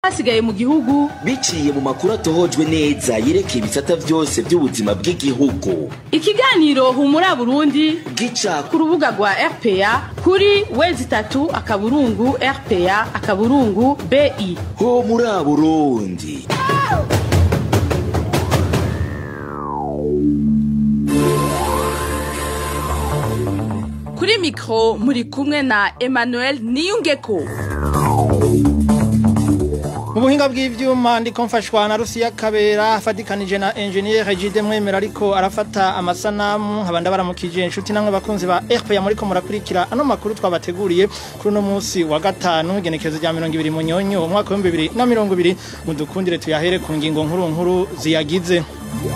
hasigaye mu gihugu biciye mu makuru atohojwe neza yerekeye ibisata byose by'ubuzima bw'igihugu ikiganiro humura burundi gica ku rubuga rwa rpa kuri wezi itatu akaburungu rpa akaburungu bi ho muri burundi kuri mikoro muri kumwe na emmanuel niyungeko mu buhinga bw'ivyuma ndiko mfashwa na Rusiya Kabera afadikanije na engineer Jide Mwemera ariko arafata amasanamu nkaba ndabaramukije inshuti namwe bakunzi ba RPA muriko murakurikira ano makuru twabateguriye kuri uno munsi wa gatanu igenekerezo rya 20 munyonyo umwaka wa 2020 mudukundire tuyahere ku ngingo nkuru nkuru ziyagize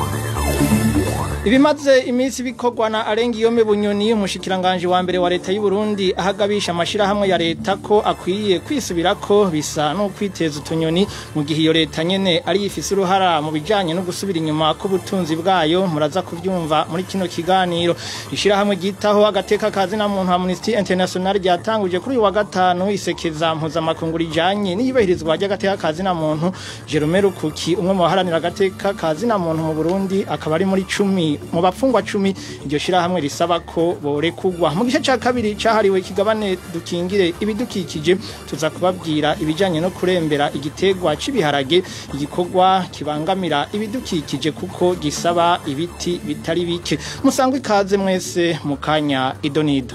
Ibimaze iminsi bikorwa na Arengiyome Bunyoni umushikiranganje wa mbere wa leta y'u Burundi ahagabisha amashira hamwe ya leta ko akwiye kwisubirako bisa no kwiteza utunyoni mu gihe iyo leta nyene ari ifise uruhara mu bijanye no gusubira inyuma ko butunzi bwayo muraza kuvyumva muri kino kiganiro ishira hamwe gitaho agateka kazi na muntu Amnesty International ryatanguje kuri uyu wa gatanu isekeza mpuza makunguri rijanye n'iyibahirizwa ry'agateka kazi na muntu Jerome Rukuki umwe mu baharanira agateka kazi na muntu mu Burundi akaba ari muri 10 mu bapfungwa cumi iryo shirahamwe risaba ko borekugwa mu gice ca kabiri cahariwe kigabane dukingire ibidukikije tuza kubabwira ibijanye no kurembera igitegwa cibiharage igikorwa kibangamira ibidukikije kuko gisaba ibiti bitari bike musangwe ikaze mwese mu kanya idonido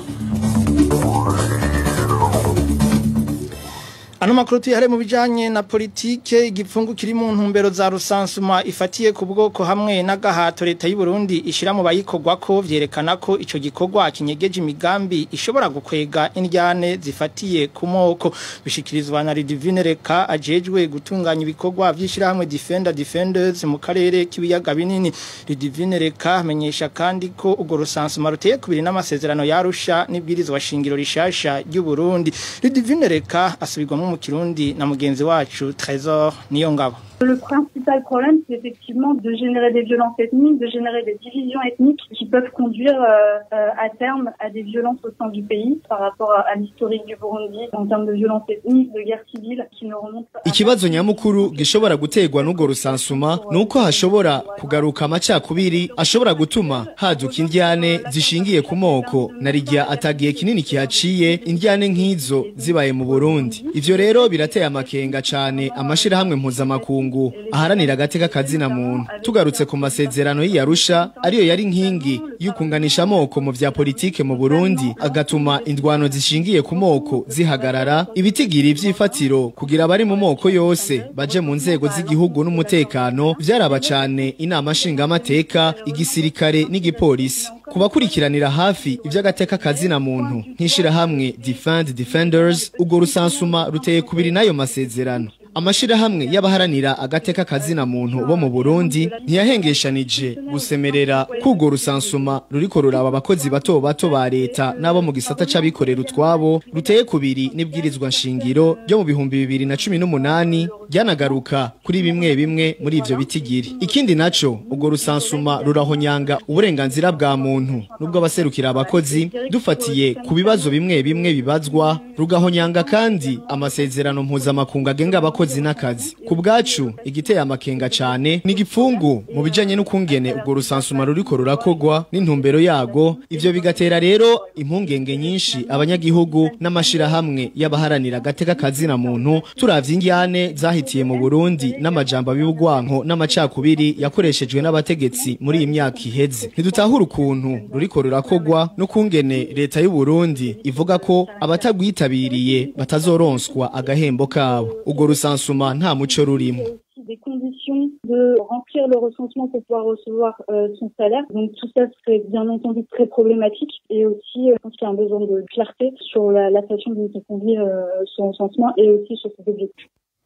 Ano makuru tuyahare mu bijanye na politike igipfungu kiri mu ntumbero za rusansuma ifatiye ku bwoko hamwe n'agahato leta y'u Burundi ishira mu bayikorwa ko vyerekana ko ico gikorwa kinyegeje imigambi ishobora gukwega indyane zifatiye ku moko bishikirizwa na Lidivine Reka ajejwe gutunganya ibikorwa vy'ishira hamwe Defender Defenders mu karere k'ibiyaga binini Lidivine Reka amenyesha kandi ko ugo rusansuma ruteye kubiri n'amasezerano yarusha n'ibwirizwa shingiro rishasha ry'u Burundi Lidivine Reka asubirwamo mu kirundi na mugenzi wacu Trésor Niyongabo Le principal problème, c'est effectivement de générer des violences ethniques, de générer des divisions ethniques qui peuvent conduire euh, euh, à terme à des violences au sein du pays par rapport à, à l'historique du Burundi en termes de violences ethniques, de guerre civile qui ne remontent pas. Ikibazo nyamukuru gishobora gutegwa n'ugo rusansuma nuko hashobora kugaruka amacakubiri ashobora gutuma haduka indyane zishingiye ku moko narigiya atagiye kinini kihaciye indyane nk'izo zibaye mu Burundi ivyo rero birateye amakenga cane amashirahamwe mpuzamakungu makungu aharanira agateka kazina muntu tugarutse ku masezerano y'Arusha ariyo yari nkingi y'ukunganisha amoko mu vya politike mu Burundi agatuma indwano zishingiye ku moko zihagarara ibitigira ivyifatiro kugira abari mu moko yose baje mu nzego z'igihugu n'umutekano vyaraba cane inama nshinga amateka igisirikare n'igipolisi kubakurikiranira hafi ivy'agateka kazina muntu nkishira hamwe Defend Defenders ugo rusansuma ruteye kubiri nayo masezerano amashirahamwe y'abaharanira agateka kazina muntu bo mu Burundi ntiyahengeshanije gusemerera kugo rusansuma ruriko ruraba abakozi bato bato ba leta nabo mu gisata c'abikorera utwabo ruteye kubiri n'ibwirizwa nshingiro ryo mu bihumbi bibiri na cumi n'umunani ryanagaruka kuri bimwe bimwe muri ivyo bitigiri ikindi naco ugo rusansuma rurahonyanga uburenganzira bwa muntu nubwo abaserukira abakozi dufatiye ku bibazo bimwe bimwe bibazwa rugahonyanga kandi amasezerano mpuzamakungu agenga abakozi n'akazi ku bwacu igiteye amakenga cane ni igipfungu mu bijanye n'ukungene ubwo rusansuma ruriko rurakogwa n'intumbero yago ivyo bigatera rero impungenge nyinshi abanyagihugu n'amashirahamwe y'abaharanira agateka kazina muntu turavye indyane zahitiye mu Burundi n'amajambo abibugwanko n'amacakubiri yakoreshejwe n'abategetsi muri iyi myaka iheze ntidutahura ukuntu ruriko rurakogwa n'ukungene leta y'u Burundi ivuga ko abatagwitabiriye batazoronswa agahembo kabo ubwo rusansuma nta muco rurimo des conditions de remplir le recensement pour pouvoir recevoir euh, son salaire. Donc tout ça serait bien entendu très problématique et aussi euh, je pense qu'il y a un besoin de clarté sur la, la façon dont on conduit euh, son recensement et aussi sur ses objectifs.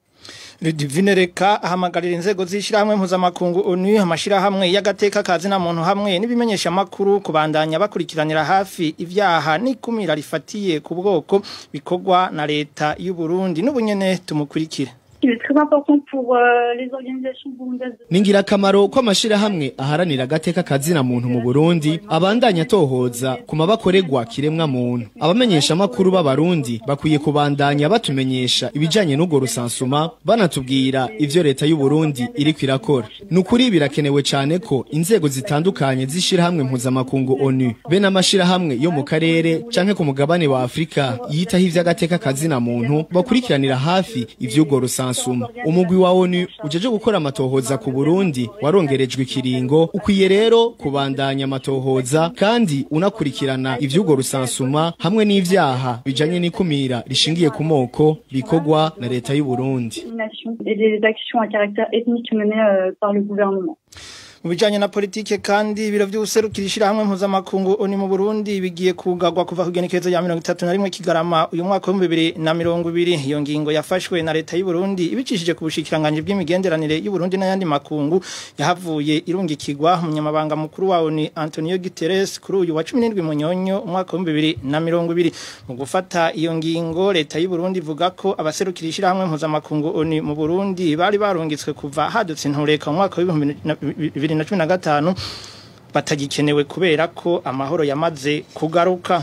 Divine Reka ahamagarira inzego z'ishirahamwe mpuzamakungu ONU amashirahamwe y'agateka kazi na muntu hamwe n'ibimenyesha makuru kubandanya bakurikiranira hafi ivyaha n'ikumira rifatiye ku bwoko bikorwa na leta y'u Burundi n'ubunyene tumukurikire Il est très important pour euh, les organisations burundaises. ni ingirakamaro ko amashirahamwe aharanira agateka kazina muntu mu Burundi abandanya atohoza ku mabakorerwa kiremwa muntu abamenyesha amakuru b'abarundi bakwiye kubandanya batumenyesha ibijanye n'ubwo rusansuma banatubwira ivyo leta y'u Burundi iriko irakora ni ukuri birakenewe cane ko inzego zitandukanye z'ishirahamwe mpuzamakungu ONU be n'amashirahamwe yo mu karere canke ku mugabane wa Afrika yitaho ivy'agateka kazina muntu bakurikiranira hafi ivy'ubwo rusansuma umugwi wa ONU ujeje gukora amatohoza ku Burundi warongerejwe ikiringo ukwiye rero kubandanya amatohoza kandi unakurikirana ivy'ubwo rusansuma hamwe n'ivyaha bijanye n'ikumira rishingiye ku moko bikorwa na leta y'u Burundi discrimination et des actions à caractère ethnique menées euh, par le gouvernement. mu bijanye na politike kandi ibiro vy'ubuserukira ishirahamwe mpuzamakungu oni mu Burundi bigiye kugarwa kuva ku igenekerezo rya mirongo itatu na rimwe Kigarama uyu mwaka w'ibihumbi bibiri na mirongo ibiri iyo ngingo yafashwe na leta y'u Burundi ibicishije ku bushikiranganji bw'imigenderanire y'u Burundi n'ayandi makungu yahavuye irungikirwa umunyamabanga mukuru wa ONU Antonio Guterres kuri uyu wa 17 munyonyo umwaka w'ibihumbi bibiri na mirongo ibiri mu gufata iyo ngingo leta y'u Burundi ivuga ko abaserukira ishirahamwe mpuzamakungu ONU mu Burundi bari barungitswe kuva hadutse intureka mu mwaka w'ibihumbi bibiri na cumi na gatanu batagikenewe kubera ko amahoro yamaze kugaruka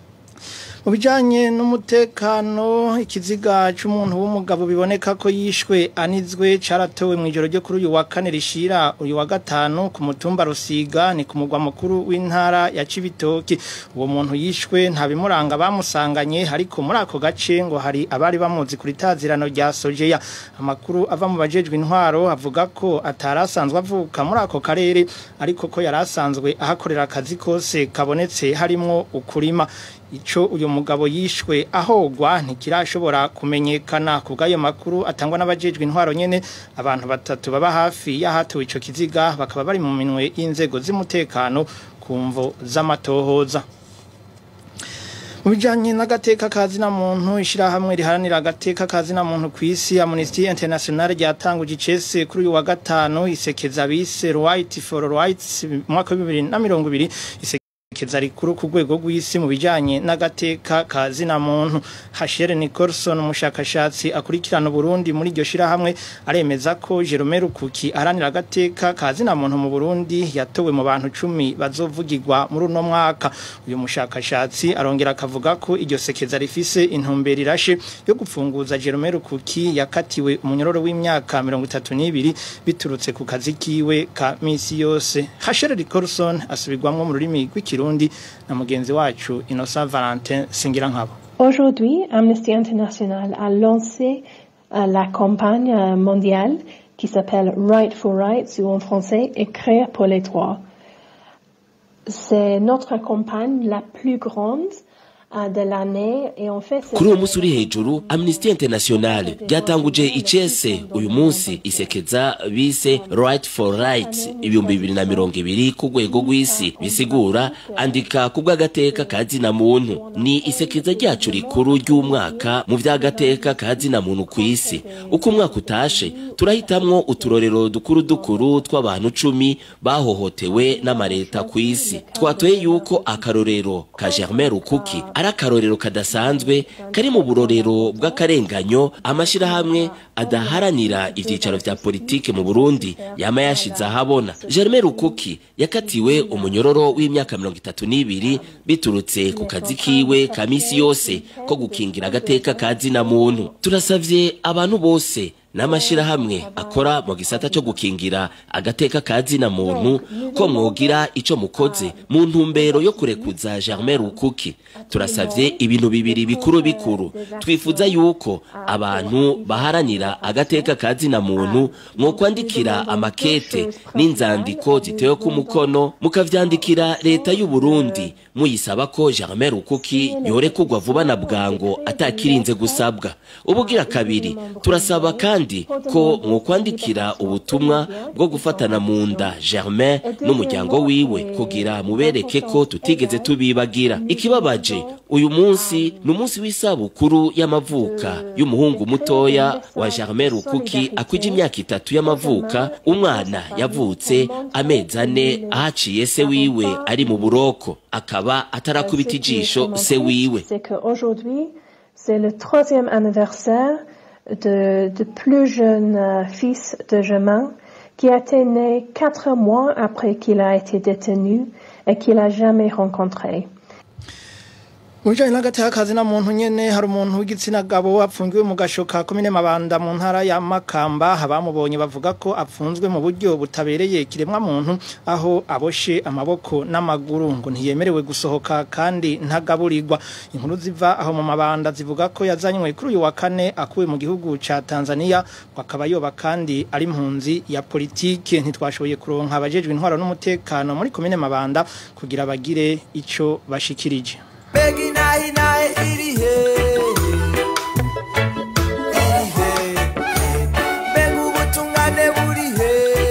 mu bijyanye n'umutekano ikiziga cy'umuntu w'umugabo biboneka ko yishwe anizwe cyaratowe mu ijoro ryo kuri uyu wa kane rishira uyu wa gatanu ku mutumba rusiga ni ku mugwa mukuru w'intara ya cibitoki uwo muntu yishwe nta bimuranga bamusanganye ariko muri ako gace ngo hari abari bamuzi kuri tazirano rya sojeya amakuru ava mu bajejwe intwaro avuga ko atari asanzwe avuka muri ako karere ariko ko yari asanzwe ahakorera akazi kose kabonetse harimo ukurima ico uyu mugabo yishwe ahogwa ntikirashobora kumenyekana ku bw'ayo makuru atangwa n'abajejwe intwaro nyene abantu batatu baba hafi y'ahatowe ico kiziga bakaba bari mu minwe y'inzego z'umutekano ku mvo z'amatohoza mu bijyanye n'agateka kazina muntu ishyirahamwe riharanira agateka kazina muntu ku isi amnesty international ryatanguje icese kuri uyu wa gatanu isekeza bise right for rights mu mwaka wa bibiri na mirongo ibiri isekeza rikuru ku rwego rw'isi mu bijyanye n'agateka kazina muntu hashere nicholson umushakashatsi akurikirana uburundi muri iryo shyirahamwe aremeza ko jerome rukuki aharanira agateka kazina muntu mu burundi yatowe mu bantu cumi bazovugirwa muri uno mwaka uyu mushakashatsi arongera akavuga ko iryo sekeza rifise intumbero irashe yo gupfunguza jerome rukuki yakatiwe umunyororo w'imyaka mirongo itatu n'ibiri biturutse ku kazi kiwe ka misi yose hashere nicholson asubirwamwo mu rurimi rw'ikirundi na mugenzi wacu Innocent Valentin Singirankabo. Aujourd'hui, Amnesty International a lancé euh, la campagne euh, mondiale qui s'appelle Right for Rights ou en français Écrire pour les droits. C'est notre campagne la plus grande euh, de l'année et en fait c'est kuri uwo munsi uri hejuru amnesty international ryatanguje icese uyu munsi isekeza bise right for rights ibihumbi bibiri na mirongo ibiri ku rwego rw'isi bisigura andika ku bw'agateka ka zina muntu ni isekeza ryacu rikuru ry'umwaka mu vy'agateka ka zina muntu ku isi uko umwaka utashe turahitamwo uturorero dukuru dukuru tw'abantu cumi bahohotewe n'amareta ku isi twatoye yuko akarorero ka germain rukuki ari akarorero kadasanzwe kari mu burorero bw'akarenganyo amashirahamwe adaharanira ivyicaro vya politike mu Burundi yama yashize ahabona Germain Rukuki yakatiwe umunyororo w'imyaka mirongo itatu n'ibiri biturutse ku kazi kiwe ka misi yose ko gukingira agateka ka zina muntu turasavye abantu bose n'amashirahamwe akora mu gisata cyo gukingira agateka ka zina muntu ko mwogira ico mukoze mu ntumbero yo kurekuza Germain Rukuki turasavye ibintu bibiri bikuru bikuru twifuza yuko abantu baharanira agateka ka zina muntu mwokwandikira amakete n'inzandiko zitewe ku mukono mukavyandikira leta y'u Burundi muyisaba ko Germain Rukuki yorekurwa vuba na bwango atakirinze gusabwa ubugira kabiri turasaba kandi kandi ko mwokwandikira ubutumwa bwo gufatana mu nda Germain n'umuryango wiwe kugira mubereke ko tutigeze tubibagira ikibabaje uyu munsi ni umunsi w'isabukuru y'amavuka y'umuhungu mutoya wa Germain Rukuki akwije imyaka itatu y'amavuka umwana yavutse amezi ane ahaciye se wiwe ari mu buroko akaba atarakubita ijisho se wiwe c'est qu'aujourd'hui, c'est le troisième anniversaire de, de plus jeune euh, fils de Germain qui a été né quatre mois après qu'il a été détenu et qu'il a jamais rencontré. mu bijanye n'agateka kazi na muntu nyene hari umuntu w'igitsina gabo apfungiwe mu gasho ka komine mabanda mu ntara ya makamba abamubonye bavuga ko apfunzwe mu buryo butabereye kiremwa muntu aho aboshe amaboko n'amaguru ngo ntiyemerewe gusohoka kandi ntagaburirwa inkuru ziva aho mu mabanda zivuga ko yazanywe kuri uyu wa kane akuwe mu gihugu ca Tanzania ngo akaba yoba kandi ari impunzi ya politike ntitwashoboye kuronka abajejwe intwaro n'umutekano muri komine mabanda kugira bagire ico bashikirije Begi nahi nahi iri he Iri he Begi ubutungane buri he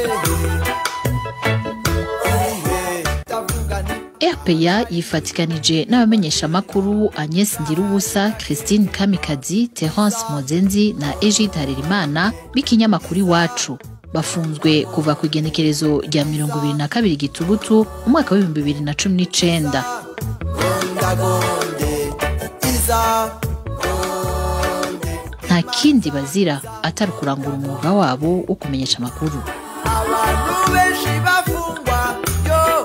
Iri he Ndavuga nti RPA yifatikanije n'abamenyeshamakuru Agnes Ndirubusa, Christine Kamikazi, Terence Mozenzi na Egide Harerimana b'ikinyamakuru iwacu bafunzwe kuva ku igenekerezo rya mirongo ibiri na kabiri gitugutu umwaka w'ibihumbi bibiri na cumi n'icenda Gondagonde Iza nta kindi bazira atari ukurangura umwuga wabo wo kumenyesha amakuru Abantu benshi bafungwa Yo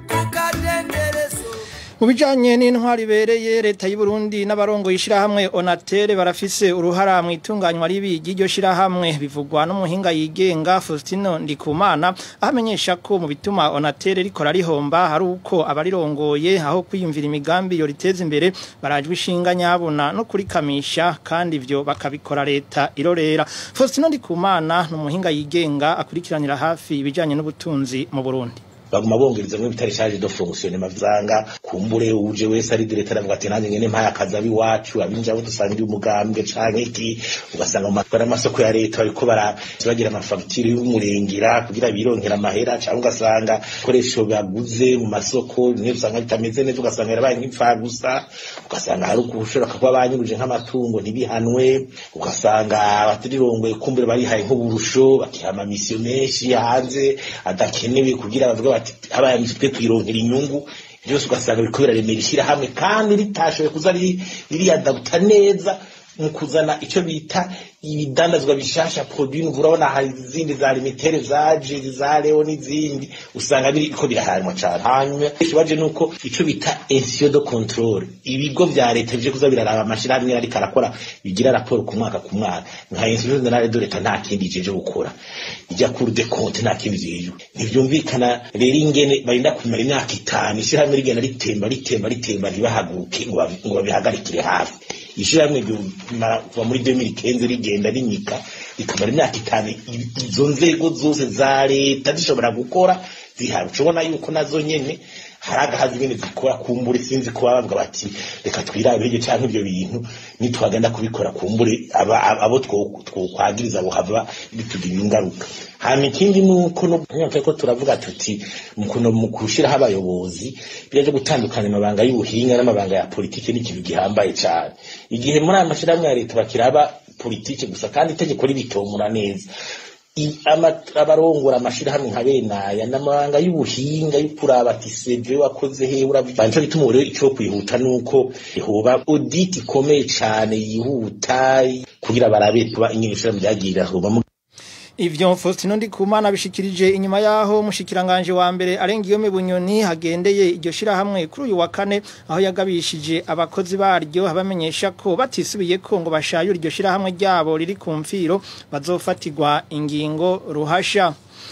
Kukadenderezo mu bijanye n'intwari ibereye leta y'u Burundi n'abarongo yishirahamwe Onatere barafise uruhara mu itunganywa ribi ry'iryo shirahamwe bivugwa n'umuhinga yigenga Faustino Ndikumana ahamenyesha ko mu bituma Onatere rikora rihomba hari uko abarirongoye aho kwiyumvira imigambi yo riteza imbere barajwe ishinga nyabuna no kurikamisha kandi ivyo bakabikora leta irorera Faustino Ndikumana n'umuhinga yigenga akurikiranira hafi ibijanye n'ubutunzi mu Burundi baguma bongereza muri bitari charge de fonction mavanga kumbure uje wese ari directeur avuga ati nanjye ngene mpaye akazi abiwacu abinja bo dusangira umugambwe canke iki ugasanga mu matwara amasoko ya leta bariko baragira amafagitire y'umurengera kugira bironkera amahera canke ugasanga koresho baguze mu masoko nimwe usanga bitameze neza ugasanga yarabaye nk'ipfa gusa ugasanga hari ukushobora kuba banyuruje nk'amatungo ntibihanwe ugasanga abatirirongoye kumbure barihaye nk'uburusho bakihama misiyo menshi hanze adakenewe kugira bavuga bati abaye twe twironkera inyungu byose ugasanga biriko biraremera ishyirahamwe kandi ritashoboye kuza ririyadabuta neza mu kuzana icyo bita ibidandazwa bishasha produit nouveau urabona hari izindi za limitere zaje za leo n'izindi usanga biriko birahanwa cyane hanyuma ikibaje nuko icyo bita ensio de control ibigo vya leta bije kuza biraraba amashirahamwe ariko arakora bigira raporo ku mwaka ku mwaka nka ensio generale de leta nta kindi jeje gukora ijya kuri de compte nta kindi jeje ntivyumvikana rero ingene barinda kumara imyaka itanu ishirahamwe rigenda ritemba ritemba ritemba ntibahaguruke ngo babi- ngo babihagarikire hafi ishirahamwe ryumara kuva muri 2015 rigenda rinyika rikamara imyaka itanu i- izo nzego zose za leta zishobora gukora zihari ucubona yuko nazo nyene hari agahazi nyene zikora kumbure sinzi kuba bavuga bati reka twirabe hirya canke ivyo bintu nitwagenda kubikora kumbure aba- aba- abo two- twokwagiriza bohava bitugirira ingaruka hama ikindi nuko no ko turavuga tuti mukuno mu kushiraho abayobozi biraje gutandukanya amabanga y'ubuhinga n'amabanga ya politike n'ikintu gihambaye cane igihe muri aya mashirahamwe ya leta bakiraba politike gusa kandi itegeko ribitomura neza I- ama- abarongora amashirahamwe nka benaya n'amabanga y'ubuhinga yo kuraba ati seve wakoze he uravuga nico gituma rero ico kwihuta nuko hoba audit ikomeye cane yihuta kugira barabe kuba ingene ishirahamwe ryagirira hoba mu Ivyo Faustino Ndikumana bishikirije inyuma yaho mushikiranganje wa mbere arengiyome bunyoni hagendeye iryo shirahamwe kuri uyu wa kane aho yagabishije abakozi baryo abamenyesha ko batisubiye ko ngo bashayura iryo shirahamwe ryabo riri ku mfiro bazofatirwa ingingo ruhasha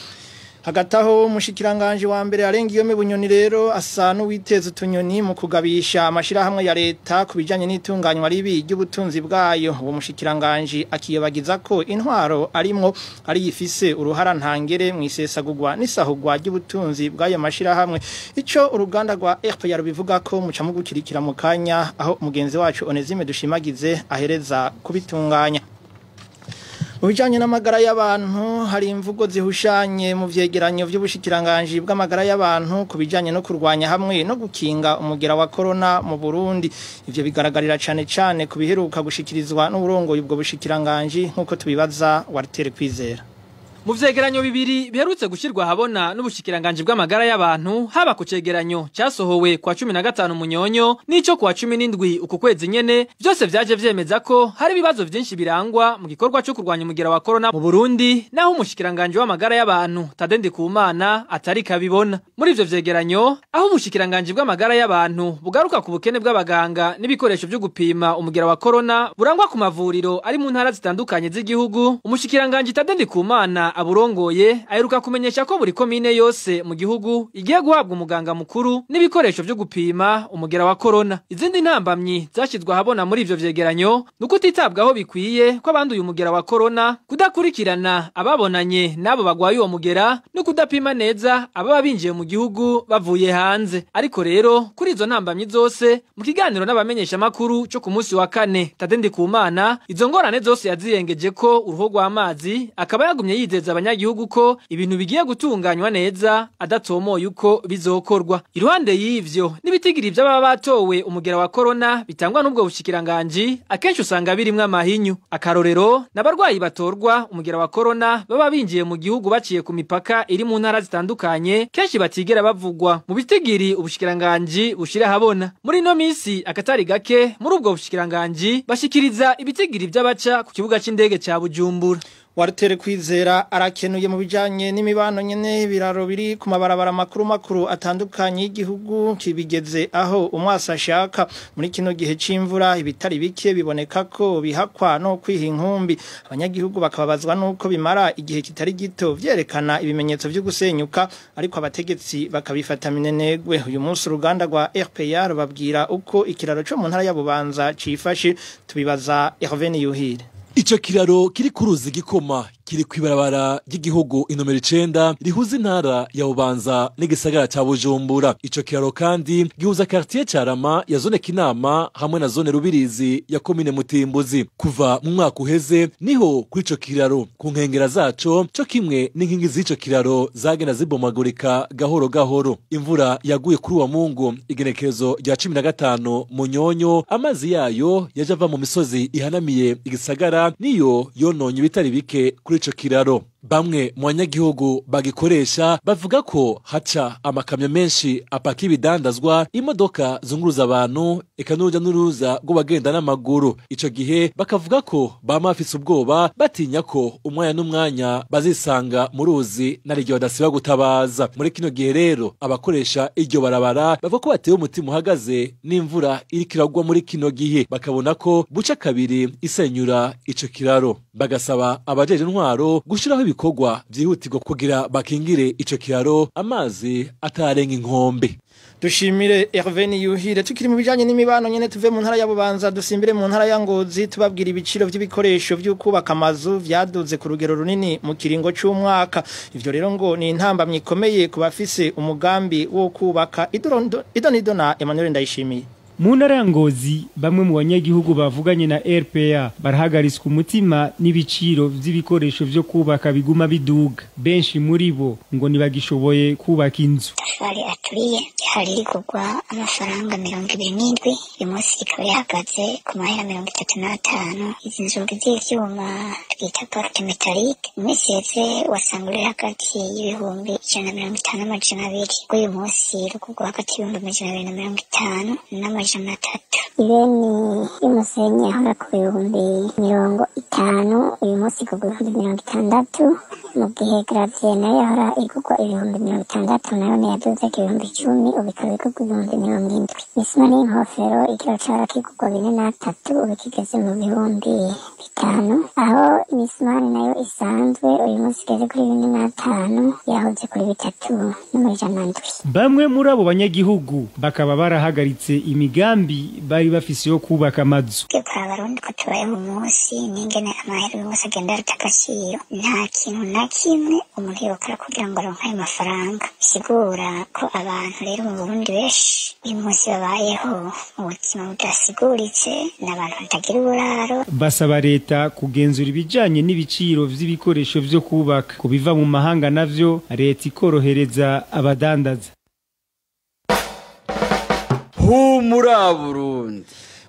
hagati aho mushikiranganje wa mbere arengiyome bunyoni rero asa n'uwiteza utunyoni mu kugabisha amashirahamwe ya leta ku bijanye n'itunganywa ribi ry'ubutunzi bwayo uwo mushikiranganje akiyobagiza ko intwaro arimwo ari yifise uruhara ntangere mu isesagurwa n'isahurwa ry'ubutunzi bw'ayo mashirahamwe ico uruganda rwa RPR rubivuga ko muca mugukirikira mu kanya aho mugenzi wacu Onezime dushimagize ahereza kubitunganya mu bijyanye n'amagara y'abantu hari imvugo zihushanye mu byegeranyo by'ubushikiranganji bw'amagara y'abantu ku bijyanye no kurwanya hamwe no gukinga umugera wa korona mu burundi ibyo bigaragarira cyane cyane ku biheruka gushikirizwa n'uburongoye ubwo bushikiranganji nk'uko tubibaza waritere kwizera mu vyegeranyo bibiri biherutse gushirwa habona n'ubushikiranganje bw'amagara y'abantu haba ku cegeranyo cyasohowe kwa 15 munyonyo n'ico kwa 17 uku kwezi nyene byose vyaje vyemeza ko hari ibibazo vyinshi birangwa mu gikorwa cyo kurwanya umugira wa corona mu Burundi naho umushikiranganje w'amagara y'abantu Tadendi Kumana atari kabibona muri ivyo vyegeranyo aho ubushikiranganje bw'amagara y'abantu bugaruka ku bukene bw'abaganga n'ibikoresho byo gupima umugira wa corona burangwa ku mavuriro ari mu ntara zitandukanye z'igihugu umushikiranganje Tadendi Kumana aburongoye aheruka kumenyesha ko buri komine yose mu gihugu igiye guhabwa umuganga mukuru n'ibikoresho byo gupima umugera wa corona izindi ntambamyi zashizwe ahabona muri ivyo vyegeranyo nuko utitabwaho bikwiye ko abanduye umugera wa corona kudakurikirana ababonanye n'abo bagwaye uwo mugera no kudapima neza ababa binjiye mu gihugu bavuye hanze ariko rero kuri izo ntambamyi zose mu kiganiro n'abamenyesha makuru cyo ku munsi wa kane Tadendi Kumana izo ngorane zose yaziyengeje ko uruho rw'amazi akaba yagumye yizeza abanyagihugu ko ibintu bigiye gutunganywa neza adatomoye uko bizokorwa iruhande y'ivyo n'ibitigiri by'ababa batowe umugera wa corona bitangwa n'ubwo bushikiranganje akenshi usanga birimwo amahinyu akarorero n'abarwayi batorwa umugera wa corona baba binjiye mu gihugu baciye ku mipaka iri mu ntara zitandukanye kenshi batigera bavugwa mu bitigiri ubushikiranganje bushira habona muri no misi akatari gake muri ubwo bushikiranganje bashikiriza ibitigiri by'abaca ku kibuga c'indege ca Bujumbura Warutere kwizera arakenuye mu bijanye n'imibano nyene biraro biri ku mabarabara makuru makuru atandukanye y'igihugu kibigeze aho umwasa ashaka muri kino gihe c'imvura ibitari bike biboneka ko bihakwa no kwiha inkumbi abanyagihugu bakababazwa nuko bimara igihe kitari gito vyerekana ibimenyetso vyo gusenyuka ariko abategetsi bakabifata minenegwe uyu munsi uruganda rwa RPA rubabwira uko ikiraro co mu ntara ya Bubanza cifashe tubibaza Hervé Yuhire Ico kiraro kiri ku ruzi gikoma kiri kwibarabara ry'igihugu inomero icenda rihuza intara ya Bubanza n'igisagara ca Bujumbura ico kiraro kandi gihuza quartier Carama ya zone Kinama hamwe na zone Rubirizi ya komine Mutimbuzi kuva mu mwaka uheze niho kuri ico kiraro ku nkengera zaco co kimwe n'inkingi z'ico kiraro zagenda zibomagurika gahoro gahoro imvura yaguye kuri uwa Mungu igenekerezo rya 15 mu nyonyo amazi yayo yaje ava mu misozi ihanamiye igisagara niyo yononye bitari bike kuri ico kiraro bamwe mu banyagihugu bagikoresha bavuga ko haca amakamyo menshi apaka ibidandazwa imodoka zunguruza abantu eka n'uruja n'uruza rw'abagenda n'amaguru ico gihe bakavuga ko bama bafise ubwoba batinya ko umwanya n'umwanya bazisanga mu ruzi nariryo badasiba gutabaza muri kino gihe rero abakoresha iryo barabara bavuga ko batewe umutima uhagaze n'imvura iriko iragwa muri kino gihe bakabona ko buca kabiri isenyura ico kiraro bagasaba abajeje intwaro gushiraho ibikorwa vyihutirwa kugira bakingire ico kiraro amazi atarenga inkombe Dushimire Hervé Yuhire tukiri mu bijanye n'imibano nyene tuve mu ntara ya Bubanza dusimbire mu ntara ya Ngozi tubabwira ibiciro vy'ibikoresho vy'ukubaka amazu vyaduze ku rugero runini mu kiringo c'umwaka ivyo rero ngo ni intambamye ikomeye ku bafise umugambi wo kubaka idonido na Emmanuel Ndayishimiye mu ntara ya ngozi bamwe mu banyagihugu bavuganye na rpa barahagariswa umutima n'ibiciro vy'ibikoresho vyo kubaka biguma biduga benshi muri bo ngo ntibagishoboye kubaka inzu tafari aturiye hari iri kugwa amafaranga mirongo ibiri n'indwi uyu munsi ikaba yahagaze ku mahera mirongo itatu n'atanu izi nzugi z'ivyuma twita porte metallique iminsi yeze wasanga uri hagati y'ibihumbi ijana na mirongo itanu n'amajana abiri uyu munsi rukugwa hagati y'ibihumbi amajana abiri na mirongo itanu n'amajana amajana atatu ibeni y'umusenyi ahora ku bihumbi mirongo itanu uyu munsi igurwa ibihumbi mirongo itandatu mu gihe gravye nayo yahora igurwa ibihumbi mirongo itandatu nayo niyaduze ibihumbi icumi ubu ikaba igurwa ibihumbi mirongo indwi isima n'inkofero ikiro cahora kigurwa bine n'atatu ubu kigeze mu bihumbi bitanu aho imisumari nayo isanzwe uyu munsi igeze kuri bine n'atanu yahoze kuri bitatu n'amajana ndwi bamwe muri abo banyagihugu bakaba barahagaritse imigambi bari bafise yo kubaka amazu kwa abarundi ko tubayeho umunsi n'ingene amahera uyu munsi agenda arata agaciro nta kintu na kimwe umuntu yokora kugira ngo aronke ayo mafaranga bisigura ko abantu rero mu burundi benshi uyu munsi babayeho mu buzima budasiguritse n'abantu batagira uburaro basaba leta kugenzura ibijanye n'ibiciro vy'ibikoresho vyo kubaka ku biva mu mahanga navyo leta ikorohereza abadandaza humura burundi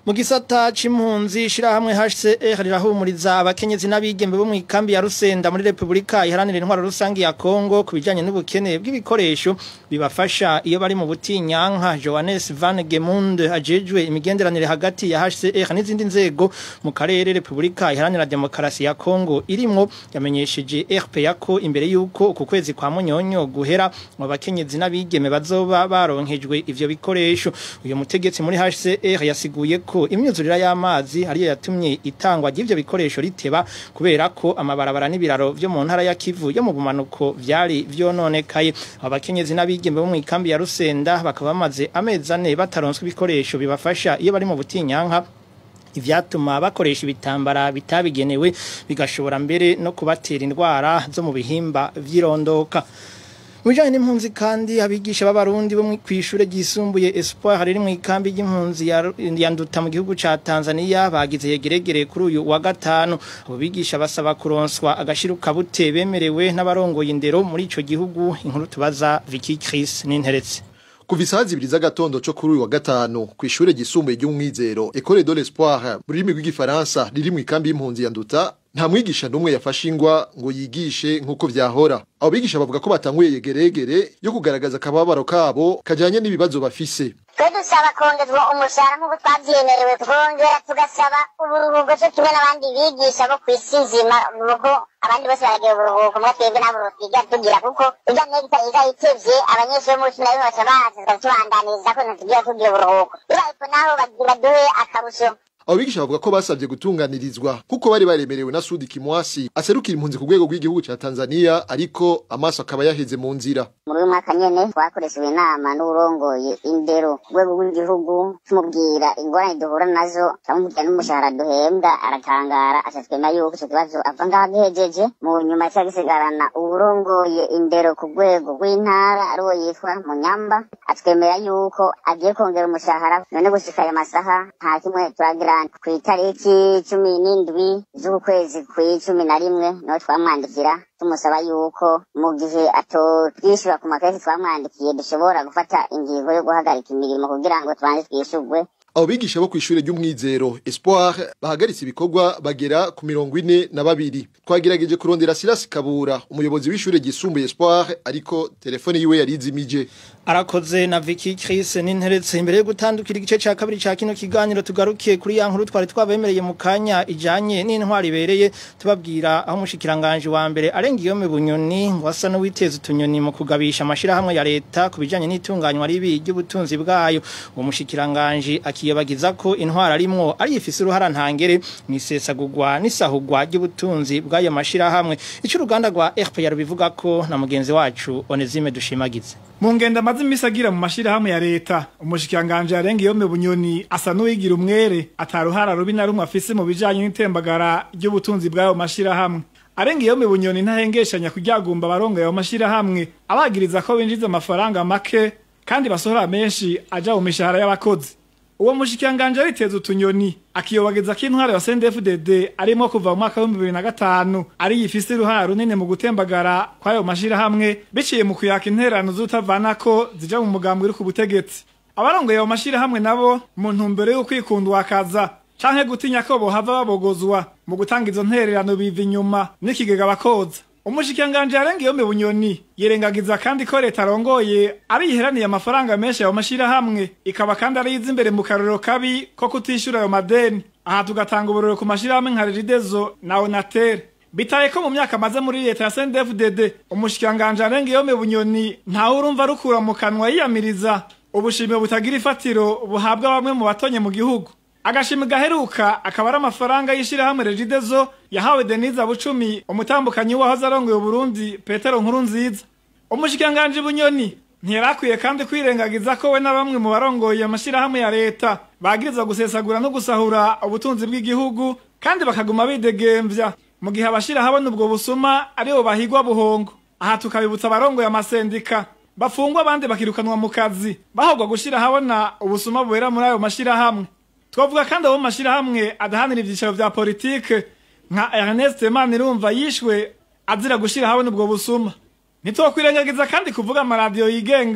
mu gisata c'impunzi shirahamwe HCR rirahumuriza abakenyezi n'abigembe bo mu ikambi ya Rusenda muri Republika iharanira intwaro rusangi ya Kongo kubijanye n'ubukene bw'ibikoresho bibafasha iyo bari mu butinyanka Johannes Van Gemunde ajejwe imigenderanire hagati ya HCR n'izindi nzego mu karere Republika iharanira demokarasi ya Kongo irimwo yamenyesheje RPA ko imbere yuko uku kwezi kwa munyonyo guhera mu bakenyezi n'abigeme bazoba baronkejwe ivyo bikoresho uyu mutegetsi muri HCR yasiguye ko imyuzurira y'amazi ariyo yatumye itangwa ry'ivyo bikoresho riteba kubera ko amabarabara n'ibiraro vyo mu ntara ya Kivu yo mu bumanuko vyari vyononekaye abakenyezi n'abigeme bo mu ikambi ya Rusenda bakaba bamaze amezi ane bataronswe ibikoresho bibafasha iyo bari mu butinyanka ivyatuma bakoresha ibitambara bitabigenewe bigashobora mbere no kubatera indwara zo mu bihimba vyirondoka Mujanye n'impunzi kandi abigisha b'abarundi bo kwishure ryisumbuye Espoir riri mu ikambi y'impunzi ya Nduta mu gihugu ca Tanzania bagize yegeregere kuri uyu wa gatanu abo bigisha basaba kuronswa agashiruka bute bemerewe n'abarongoye indero muri ico gihugu inkuru tubaza Vicky Chris n'interetse kuva isaha zibiri z'agatondo co kuri uyu wa gatanu kw'ishure ryisumbuye ry'umwizero Ecole de l'Espoir mu rurimi rw'igifaransa riri mu ikambi y'impunzi ya Nduta nta mwigisha n'umwe yafashe ingwa ngo yigishe nk'uko vyahora abo bigisha bavuga ko batanguye yegeregere yo kugaragaza akababaro kabo kajanye n'ibibazo bafise twe dusaba kongezwa umushahara nk'uko twavyemerewe twongera tugasaba uburuhuko co kimwe n'abandi bigisha bo kw'isi nzima nuko abandi bose baragira uburuhuko mwe twebwe nabo twiga tugira kuko irya negita iza itevye abanyeshuri bo mu cumi na rimwe baca baza tukatubandaniriza ko ntitugira tugira uburuhuko bibaye naho baduhe akarusho abo bigisha bavuga ko basabye gutunganirizwa kuko bari baremerewe na Sudi Kimwasi aserukira impunzi ku rwego rw'igihugu ca Tanzania ariko amaso akaba yaheze mu nzira muri uyu mwaka nyene twakoresheje inama n'urongoye indero ku rwego rw'igihugu tumubwira ingorane duhura nazo turamubwira n'umushahara duhembwa aratangara aca twemera yuko ico kibazo ava ngaho gihejeje mu nyuma ca gisigarana uwurongoye indero ku rwego rw'intara ariwo yitwa Munyamba atwemera yuko agiye kongera umushahara none gushika aya masaha nta kimwe turagira ku itariki cumi n'indwi z'uku kwezi kw'icumi na rimwe niho twamwandikira tumusaba yuko mu gihe atotwishyura ku makesi twamwandikiye dushobora gufata ingingo yo guhagarika imirimo kugira ngo tubanze twishyurwe abo bigisha bo kw'ishure ry'umwizero Espoir bahagaritse ibikorwa bagera ku mirongo ine na babiri twagerageje kurondera Silas Kabura umuyobozi w'ishure ryisumbuye Espoir ariko telefone yiwe yari izimije arakoze na Vicky Chris n'interetse imbere yo gutandukira igice ca kabiri ca kino kiganiro tugarukiye kuri ya nkuru twari twabemereye mu kanya ijanye n'intwari ibereye tubabwira aho umushikiranganje wa mbere arenga iyo bunyoni ngo asa n'uwiteza utunyoni mu kugabisha amashirahamwe ya leta ku bijanye n'itunganywa ribi ry'ubutunzi bwayo uwo mushikiranganje akiyobagiza ko intwara arimwo ari ifise uruhara ntangere nisesagurwa n'isahugwa ry'ubutunzi bw'ayo mashirahamwe ico uruganda rwa RPR bivuga ko na mugenzi wacu Onezime dushimagize mu ngendo amaze imisi agira mu mashirahamwe ya leta umushikiranganje yarenga iyo bunyoni asa n'uwigira umwere ataruhara rubi na rumwe afise mu bijanye n'itembagara ry'ubutunzi bw'ayo mashirahamwe arenga iyo bunyoni ntahengeshanya kuryagumba abarongo ayo mashirahamwe abagiriza ko binjiza amafaranga make kandi basohora menshi aja mu mishahara y'abakozi uwo mushikiranganje ariteza utunyoni akiyobageza ko intwaro ya CNDD-FDD arimo kuva mu mwaka w'ibihumbi bibiri na gatanu ari yifise uruhara runini mu gutembagara kw'ayo mashirahamwe biciye mu kuyaka intererano z'utavanako zija mu mugambi uri ku butegetsi abarongoye ayo mashirahamwe nabo mu ntumbero yo kwikundwakaza canke gutinya ko bohava babogozwa mu gutanga izo ntererano biva inyuma n'ikigega bakoza umushikiranganje yarenga iyo bunyoni yirengagiza kandi ko leta arongoye ari yiheraniye amafaranga menshi ayo mashirahamwe ikaba kandi ari yiza imbere mu karorero kabi ko kutishura ayo madeni aha tugatanga uburoro ku mashirahamwe nka regidezo na onatere bitaye ko mu myaka amaze muri leta ya CNDD-FDD umushikiranganje arenga iyo bunyoni ntawe urumva rukura mu kanwa yiyamiriza ubushimwe butagira ifatiro buhabwa bamwe mu batonye mu gihugu agashimi gaheruka akaba ari amafaranga y'ishirahamwe regidezo yahawe denise bucumi umutambukanyi wahoze arongoye uburundi petero nkuru nziza umushikiranganje bunyoni ntiyarakwiye kandi kwirengagiza ko we na bamwe mu barongoye amashirahamwe ya leta bagirizwa gusesagura no gusahura ubutunzi bw'igihugu kandi bakaguma bidegemvya mu gihe abashira habona ubwo busuma aribo bahigwa buhongo aha tukabibutsa abarongoye amasendika bafungwa abandi bakirukanwa mu kazi bahogwa gushira habona ubusuma bubera muri ayo mashirahamwe twavuga kandi abo mashirahamwe adahanira ivyicaro vya politike nka Ernest Manirumva yishwe azira gushira habona ubwo busuma ntitwokwirengagiza kandi kuvuga amaradiyo yigenga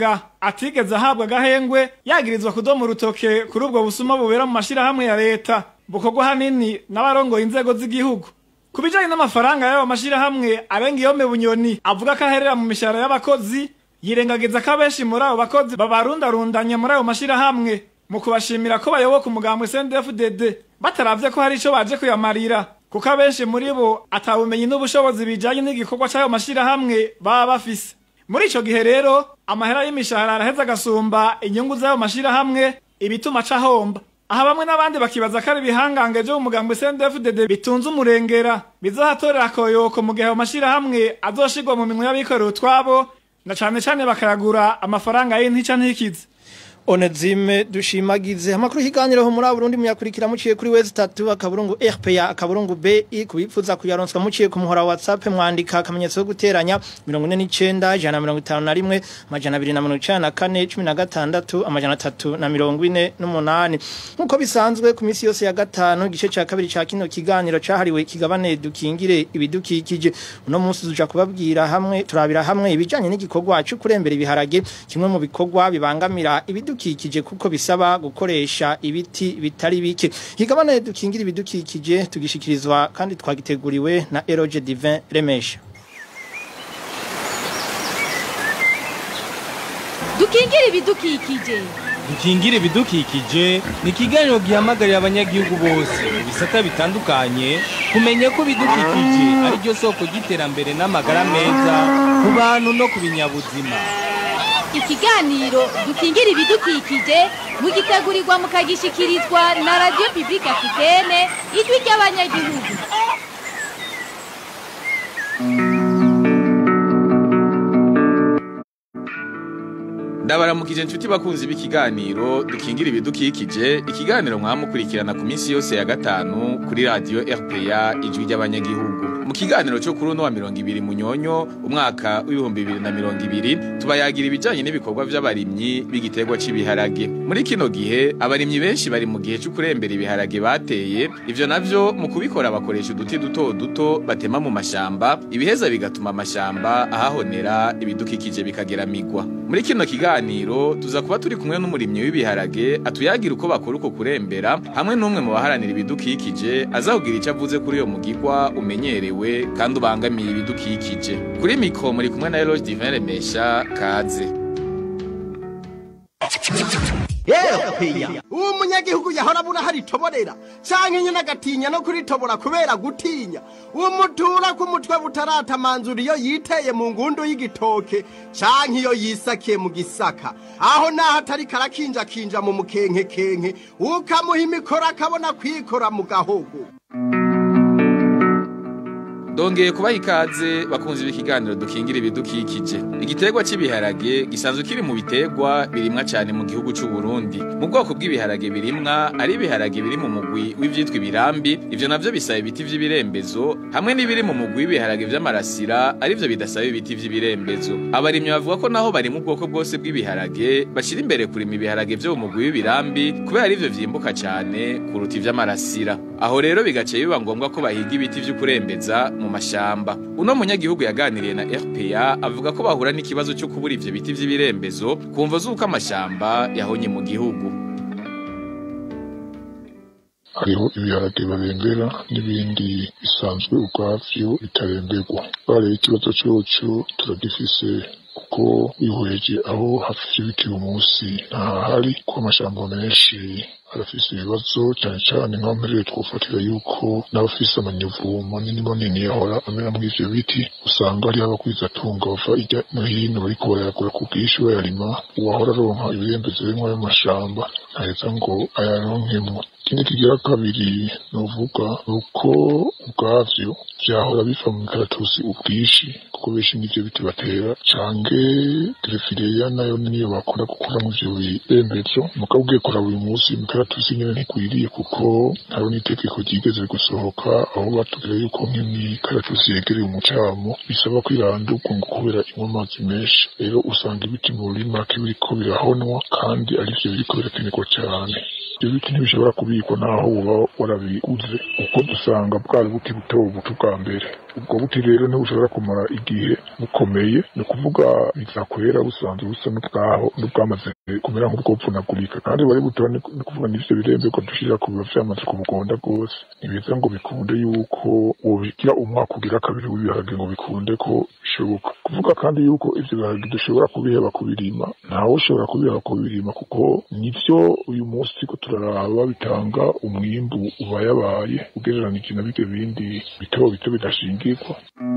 atigeze ahabwa agahengwe yagirizwa kudoma urutoke kuri ubwo busuma bubera mu mashirahamwe ya leta bukorwa hanini n'abarongoye inzego z'igihugu ku bijanye n'amafaranga y'ayo mashirahamwe arenga iyome bunyoni avuga ko aherera mu mishahara y'abakozi yirengagiza ko abenshi muri abo bakozi babarundarundanye muri ayo mashirahamwe mu kubashimira ko bayoboka umugambwe CNDD-FDD bataravye ko hari ico baje kuyamarira kuko abenshi muri bo atabumenyi n'ubushobozi bijanye n'igikorwa c'ayo mashirahamwe baba bafise muri ico gihe rero amahera y'imishahara araheza agasumba inyungu z'ayo mashirahamwe ibituma cahomba aha bamwe n'abandi bakibaza ko ari ibihangange vyo mu mugambwe CNDD-FDD bitunze umurengera bizohatorera akoyoko mu gihe ayo mashirahamwe azoshirwa mu minwe y'abikorera utwabo na cane cane bakayagura amafaranga y'intica ntikize Onezime dushimagize amakuru higaniro muri Burundi muyakurikira muciye kuri wezi 3 akaburungu RPA akaburungu BI kubipfuza kuyaronswa muciye ku muhora wa WhatsApp mwandika akamenyetso ko guteranya 49 jana 51 majana 294 amajana 348 nkuko bisanzwe ku misi yose ya gatano igice ca kabiri ca kino kiganiro cahariwe kigabane dukingire ibidukikije uno munsi tuja kubabwira hamwe turabira hamwe ibijanye n'igikorwa cyo kurembera ibiharage kimwe mu bikorwa bibangamira ibidu ibidukikije kuko bisaba gukoresha ibiti bitari bike higabane dukingira ibidukikije tugishikirizwa kandi twagiteguriwe na Eroge Divin Remesha dukingire ibidukikije dukingire ibidukikije ni ikiganiro gihamagarira abanyagihugu bose mu bisata bitandukanye kumenya ko ibidukikije ari ryo soko ry'iterambere n'amagara meza ku bantu no ku binyabuzima ikiganiro dukingira ibidukikije mugitegurirwa mukagishikirizwa na radio publique africaine ijwi ry'abanyagihugu ndabaramukije inshuti bakunzi b'ikiganiro dukingira ibidukikije ikiganiro mwamukurikirana ku minsi yose ya gatanu kuri radio RPA ijwi ry'abanyagihugu mu kiganiro cyo kuri uno wa mirongo ibiri munyonyo umwaka w'ibihumbi bibiri na mirongo ibiri tubayagira ibijanye n'ibikorwa vy'abarimyi b'igiterwa c'ibiharage muri kino gihe abarimyi benshi bari mu gihe cyo kurembera ibiharage bateye ivyo navyo mu kubikora bakoresha uduti duto duto batema mu mashamba ibiheza bigatuma amashamba ahahonera ibidukikije bikageramirwa muri kino kiganiro tuza kuba turi kumwe n'umurimyi w'ibiharage atuyagira uko bakora uko kurembera hamwe n'umwe mu baharanira ibidukikije azahugira icyo avuze kuri iyo mugigwa umenyerewe kandi ubangamiye ibidukikije kuri mikro muri kumwe na Eloge Divin Remesha kaze uwo munyagihugu yahora abura haritoborera canke nyene agatinya no kuritobora kubera gutinya uwo mutura ku mutwe butaratamanzura iyo yiteye mu ngundu y'igitoke canke iyo yisakiye mu gisaka aho naho atari karakinjakinja mu mukenkekenke ukamuha imikoro akabona kwikora mu gahogo Dongeye kubaha ikaze bakunzi b'ikiganiro dukingira ibidukikije. Igiterwa cy'ibiharage gisanzwe kiri mu biterwa birimwa cyane mu gihugu cy'u Burundi. Mu bwoko bw'ibiharage birimwa ari ibiharage biri mu mugwi w'ivyitwa ibirambi, ivyo navyo bisaba ibiti vy'ibirembezo, hamwe n'ibiri mu mugwi w'ibiharage vy'amarasira, arivyo bidasaba ibiti vy'ibirembezo. Abarimyi bavuga ko naho bari mu bwoko bwose bw'ibiharage, bashira imbere kurima ibiharage vyo mu mugwi w'ibirambi kubera arivyo vyimbuka cyane kuruta ivy'amarasira. Aho rero bigace biba ngombwa ko bahiga ibiti vy'ukurembeza mu mashamba uno munyagihugu yaganiriye na RPA avuga ko bahura n'ikibazo cyo kubura ivyo biti vy'ibirembezo kumva zuko amashamba yahonye mu gihugu hariho ibiharage barembera n'ibindi bisanzwe ubwavyo bitaremberwa bareba ikibazo coco turagifise kuko wihweje aho hafi bikiri umunsi ntahari ko amashamba menshi arafise ibibazo cyane cyane nk'aho mperere twofatira yuko n'abafise amanyovu manini manini yahora amera muri ivyo biti usanga hariho abakwizatunga bava irya no hino bariko barayagura ku bwinshi bayarima uwahora aronka ibirembezo birimwo ayo mashamba ntaheza ngo ayaronkemwo ikindi kigira kabiri novuga ni uko ubwavyo vyahora biva mu mikaratusi ubwinshi kuko benshi n'ivyo biti batera canke gerefireya nayo niyo bakora gukuramwo ivyo birembezo mugabo ugiye kuraba uyu munsi imikaratusi nyene ntikwiriye kuko hariho n'itegeko ryigeze gusohoka aho batubwira yuko nk'imikaratusi yegereye umucamo bisaba kwirandurwa ngo kubera inywa amazi menshi rero usanga ibiti muri make biriko birahonwa kandi arivyo biriko birakenerwa kubikwa cyane ibyo biti ntibishobora kubikwa naho uba warabiguze kuko dusanga bwari buti buto buto bwa mbere ubwo buti rero ntibushobora kumara igihe bukomeye ni ukuvuga bizakwera busanzwe busa n'ubwaho n'ubwamaze kumera nk'ubwopfunagurika kandi bari buto ni ni ukuvuga n'ivyo biremberwa dushira ku biba vyamaze kubugonda rwose ntibiza ngo bikunde yuko wobigira umwaka ugira kabiri w'ibiharage ngo bikunde ko bishoboka kuvuga kandi yuko ivyo biharage dushobora kubiheba kubirima ntawe ushobora kubiheba kubirima kuko nivyo uyu munsi ko turaraba bitanga umwimbu ubayabaye ugereranije na bige bindi bito bito bidashingirwa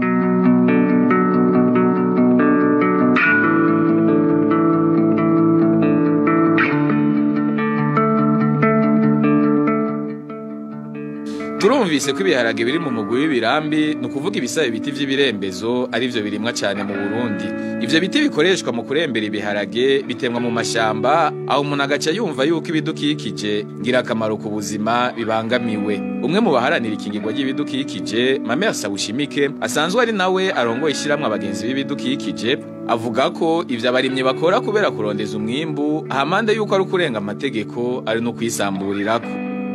turumvise ko ibiharage biri mu mugwi w'ibirambi ni ukuvuga ibisabe biti vy'ibirembezo ari vyo birimwa cane mu burundi ivyo biti bikoreshwa mu kurembera ibiharage bitemwa mu mashamba aho umuntu agaca yumva yuko ibidukikije ngirakamaro ku buzima bibangamiwe umwe mu baharanira ikingirwa ry'ibidukikije mame sabushimike asanzwe ari nawe arongoye ishiramwe abagenzi b'ibidukikije avuga ko ivyo abarimyi bakora kubera kurondeza umwimbu ahamande yuko ari ukurenga amategeko ari no kwisamburirako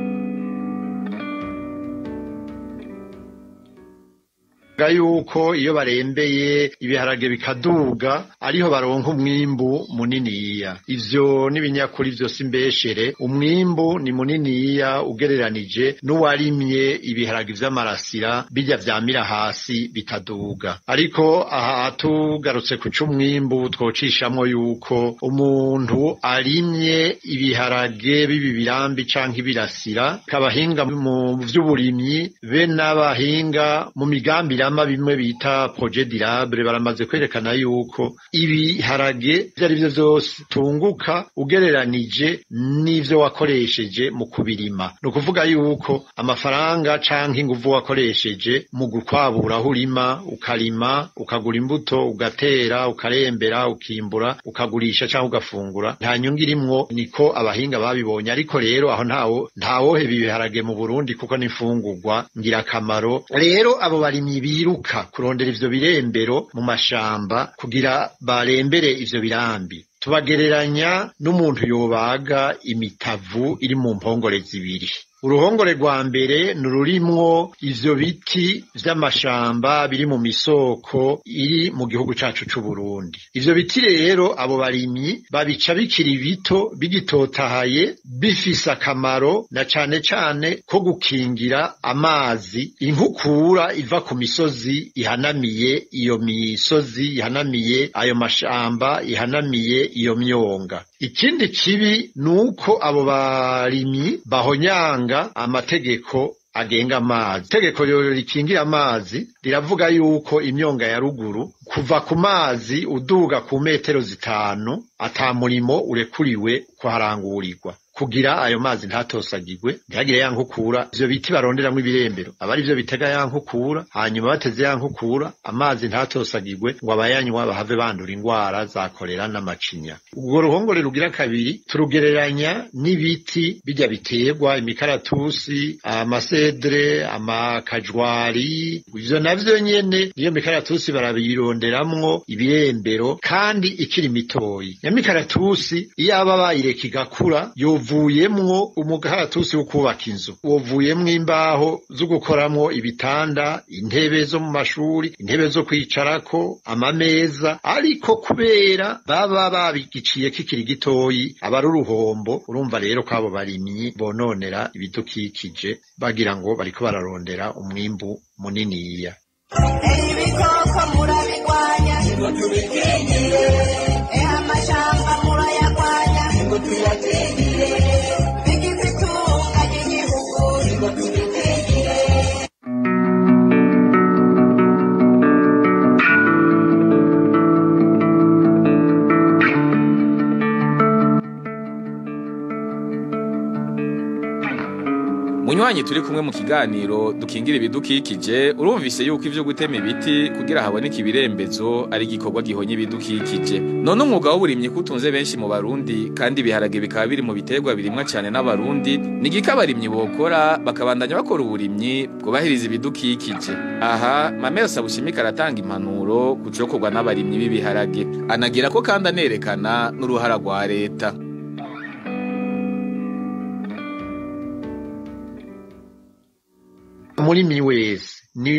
Ga yuko iyo barembeye ibiharage bikaduga ariho baronka umwimbu muniniya ivyo n'ibinyakuri vyose imbeshere umwimbu ni muniniya ugereranije n'uwarimye ibiharage vy'amarasira bijya vyamira hasi bitaduga ariko aha tugarutse ku c'umwimbu twocishamwo yuko umuntu arimye ibiharage bibi birambi canke ibirasira kabahinga mu vy'uburimyi be n'abahinga mu migambi irama bimwe bita projet durable baramaze kwerekana yuko ibiharage ivyo ari vyo vyose tunguka ugereranije n'ivyo wakoresheje mu kubirima ni ukuvuga yuko amafaranga canke inguvu wakoresheje mu gukwabura aho urima ukarima ukagura imbuto ugatera ukarembera ukimbura ukagurisha canke ugafungura nta nyungu irimwo niko abahinga babibonye ariko rero aho ntawo ntawoheba ibiharage mu Burundi kuko n'imfungurwa ngirakamaro rero abo barimyi biruka kurondera ivyo birembero mu mashamba kugira barembere ivyo birambi tubagereranya n'umuntu yobaga imitavu iri mu mpongore zibiri uruhongore rwa mbere ni ururimwo ivyo biti vy'amashamba biri mu misoko iri mu gihugu cacu c'uburundi ivyo biti rero abo barimyi babica bikiri bito bigitotahaye bifise akamaro na cane cane ko gukingira amazi inkukura iva ku misozi ihanamiye iyo misozi ihanamiye ayo mashamba ihanamiye iyo myonga ikindi kibi ni uko abo barimyi bahonyanga amategeko agenga amazi itegeko rikingira amazi riravuga yuko imyonga ya ruguru kuva ku mazi uduga ku metero zitanu ata murimo urekuriwe kuharangurirwa kugira ayo mazi ntatosagirwe ntihagire ya nkukura ivyo biti baronderamwo ibirembero aba ari vyo bitega ya nkukura hanyuma bateze ya nkukura amazi ntatosagirwe ngo abayanywa bahave bandura ingwara za kolera n'amacinya ubwo ruhongore rugira kabiri turugereranya n'ibiti bijya biterwa imikaratusi amasedre amakajwari ivyo navyo nyene niyo mikaratusi barabironderamwo ibirembero kandi ikiri mitoyi nyamikaratusi iyo aba bayireka igakura yovuyemwo umukaratusi wo kubaka inzu wovuyemwo imbaho zo gukoramwo ibitanda intebe zo mu mashuri intebe zo kwicarako amameza ariko kubera baba babigiciye kikiri gitoyi aba ari uruhombo urumva rero ko abo barimyi bononera ibidukikije bagira ngo bariko bararondera umwimbu muniniya ibikoko murabigwanya ngo tubikingire eha amashamba murayagwanya ngo tuyakingire bigize itunga ry'igihugu ngo tubikingire munywanyi turi kumwe mu kiganiro dukingira ibidukikije urumvise yuko ivyo gutema ibiti kugira haboneke ibirembezo ari igikorwa gihonye ibidukikije none umwuga w'uburimyi kutunze benshi mu barundi kandi ibiharage bikaba biri mu biterwa birimwa cyane n'abarundi ni igiko abarimyi bokora bakabandanya bakora uburimyi bwubahiriza ibidukikije aha mamera sabushimika aratanga impanuro ku cokorwa n'abarimyi b'ibiharage anagira ko kandi anerekana n'uruhara rwa leta umurimi wese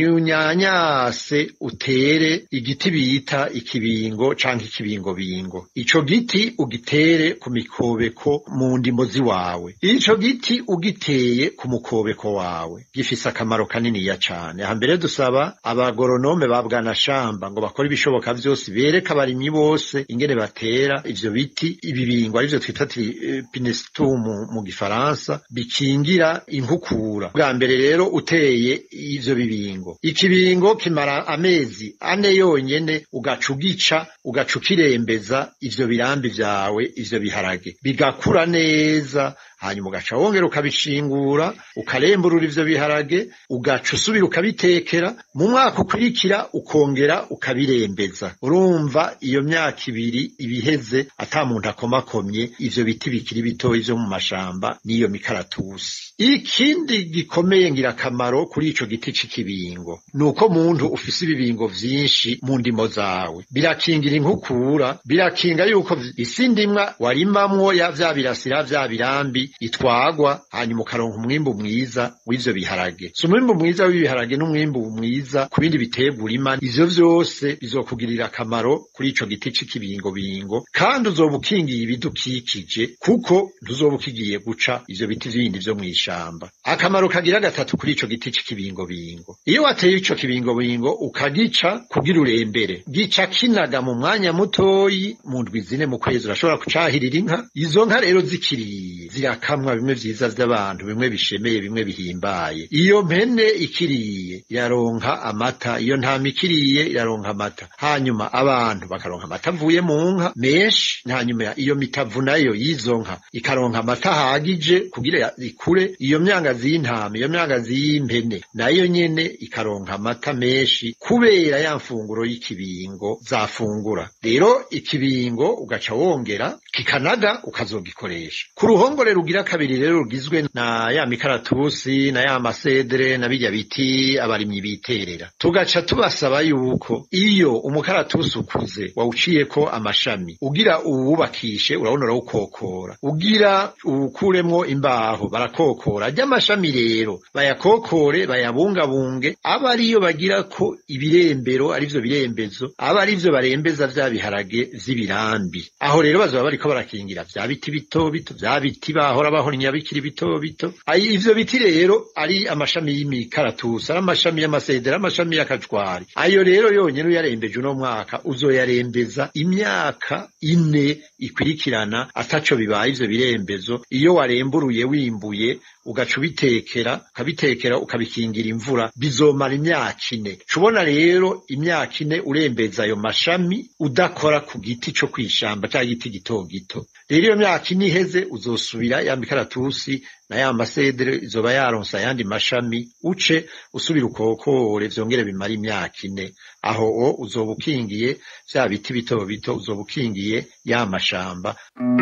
niunyanyase utere igiti bita ikibingo canke ikibingobingo ico giti ugitere ku mikobeko mu ndimo ziwawe ico giti ugiteye ku mukobeko wawe gifise akamaro kaniniya cane hambere dusaba abagoronome ba bwanashamba ngo bakore ibishoboka vyose bereke abarimyi bose ingene batera ivyo biti ibibingo arivyo twita ti- pinestum mu gifaransa bikingira inkukura bwa mbere rero uteye ivyo bibingo ikibingo kimara amezi ane yonyene ugaca ugica ugaca ukirembeza ivyo birambi vyawe ivyo biharage bigakura neza hanyuma ugaca wongera ukabishingura ukaremburura ivyo biharage ugaca usubira ukabitekera mu mwaka ukurikira ukongera ukabirembeza urumva iyo myaka ibiri ibiheze ata muntu akomakomye ivyo biti bikiri bitoyi vyo mu mashamba n'iyo mikaratusi ikindi gikomeye ngirakamaro kuri ico giti c'ikibingo ni uko muntu ufise ibibingo vyinshi mu ndimo zawe birakingira inkukura birakinga yuko isi ndimwa warimamwo ya vya birasira vya birambi itwagwa hanyuma ukaronka umwimbu mwiza w'ivyo biharage si umwimbu mwiza w'ibiharage n'umwimbu mwiza ku bindi biterwa urima ivyo vyose bizokugirira akamaro kuri ico giti c'ikibingobingo kandi uzoba ukingiye ibidukikije kuko ntuzoba ukigiye guca ivyo biti bindi vyo mw'ishamba akamaro kagira gatatu kuri ico giti c'ikibingobingo iyo wateye ico kibingobingo ukagica kugira urembere gica kinaga mu mwanya mutoyi mu ndwi zine mu kwezi urashobora kucahirira inka izo nka rero zikiriye zirakamwa bimwe vyiza vy'abantu bimwe bishemeye bimwe bihimbaye iyo mpene ikiriye iraronka amata iyo ntama ikiriye iraronka amata hanyuma abantu bakaronka amata avuye mu nka menshi hanyuma iyo mitavu nayo y'izo nka ikaronka amata ahagije kugira ikure iyo myangazi y'intama iyo myangazi y'impene nayo nyene ikaronka amata menshi kubera ya mfunguro y'ikibingo zafungura rero ikibingo ugaca wongera kikanaga ukazogikoresha ku ruhongore rugira kabiri rero rugizwe na ya mikaratusi na ya masedere na birya biti abarimyi biterera tugaca tubasaba yuko iyo umukaratusi ukuze wawuciyeko amashami ugira uwubakishe urabona urawukokora ugira uwukuremwo imbaho barakokora ajya amashami rero bayakokore bayabungabunge aba ariyo bagira ko ibirembero arivyo birembezo aba arivyo barembeza vya biharage vy'ibirambi aho rero bazoba bariko barakingira vya biti bito bito vya biti bahora bahornya bikiri bito bito Ayi- ivyo biti rero ari amashami y'imikaratusi ari amashami y'amasedera amashami y'akajwari ayo rero yonyene uyarembeje uno mwaka uzoyarembeza imyaka ine ikurikirana ataco bibaye ivyo birembezo iyo waremburuye wimbuye ugaca ubitekera ukabitekera ukabikingira imvura bizomara imyaka ine cubona rero imyaka ine urembeza ayo mashami udakora ku giti co kwishamba ca giti gito gito rero iyo myaka ine iheze uzosubira ya mikaratusi na ya masedere izoba yaronse ayandi mashami uce usubira ukokore vyongere bimara imyaka ine aho o uzoba ukingiye vya biti bito bito uzoba ukingiye ya mashamba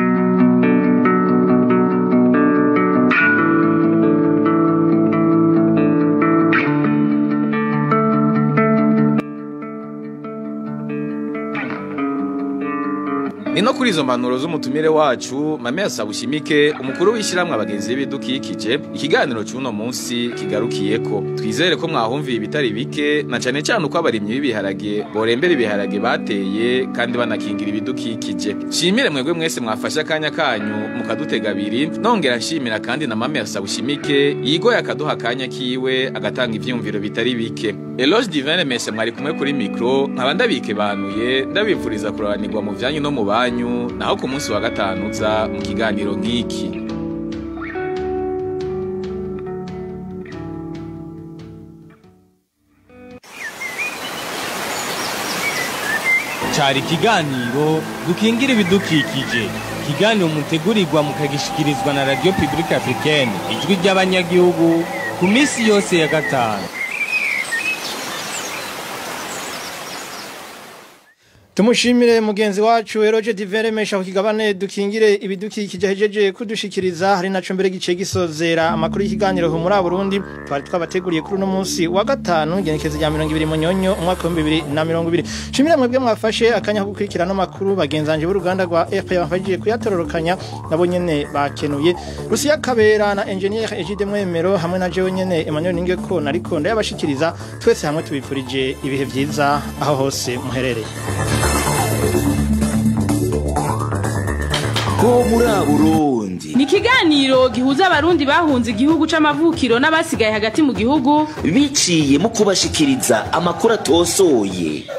ni no kuri izo mpanuro z'umutumire wacu mame yasaba ushimike umukuru w'ishyirahamwe abagenzi b'ibidukikije ikiganiro cy'uno munsi kigarukiyeko twizere ko mwahumviye ibitari bike na cane cane uko abarimyi b'ibiharage borembera ibiharage bateye kandi banakingira ibidukikije shimire mwebwe mwese mwafashe akanya kanyu mukadutega abiri nongera nshimira kandi na mame yasaba ushimike yigoye akaduha akanya kiwe agatanga ivyiyumviro bitari bike Eloge Divine Mese mwari kumwe kuri mikro nkaba ndabikebanuye ndabifuriza kurobanirwa mu vyanyu no mu banyu naho ku munsi wa gatanu uza mu kiganiro nk'iki cyari ikiganiro dukingira ibidukikije ikiganiro mutegurirwa mukagishikirizwa na radiyo pibulike africaine ijwi ry'abanyagihugu ku minsi yose ya gatanu Tumushimire mugenzi wacu Eroje Diveremesha ku kigabane dukingire ibidukikije hejeje kudushikiriza hari naco mbere gice gisozera amakuru y'ikiganiro ho muri Burundi twari twabateguriye kuri uno munsi wa gatanu genekezo rya 20 munyonyo umwaka wa 2020 shimire mwebwe mwafashe akanya ko gukurikirana amakuru bagenzanje b'uruganda rwa RP bafajije kuyatororokanya nabo nyene bakenuye Rusiya Kabera na engineer Egide Mwemero hamwe na jewe nyene Emmanuel Ningeko nariko ndayabashikiriza twese hamwe tubifurije ibihe vyiza aho hose muherereye ko muri Burundi ni ikiganiro gihuza abarundi bahunze igihugu c'amavukiro n'abasigaye hagati mu gihugu biciye mu kubashikiriza amakuru atosoye